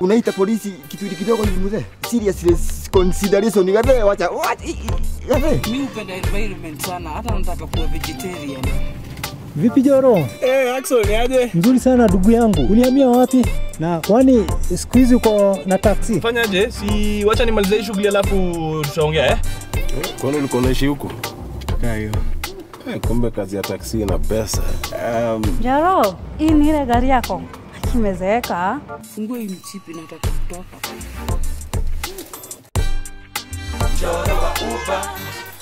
unaita polisi kitu kidogo hivi mzee. Serious consideration gabe wacha. Wacha. Gabe. Mi hupenda environment sana, hata nataka kuwa vegetarian. Vipi Joro? Eh, Axel ni aje? Mzuri sana ndugu yangu. Ulihamia wapi? Na kwani siku hizi uko na taksi? Fanyaje? Si wacha nimalize hii shughuli alafu tutaongea eh? Kwani ulikuwa unaishi huko? Kayo. Eh, kumbe kazi ya taksi ina pesa. Um, Jaro, hii ni ile gari yako imezeeka. Fungue hii mchipi, nataka kutoka. Mchoro wa uba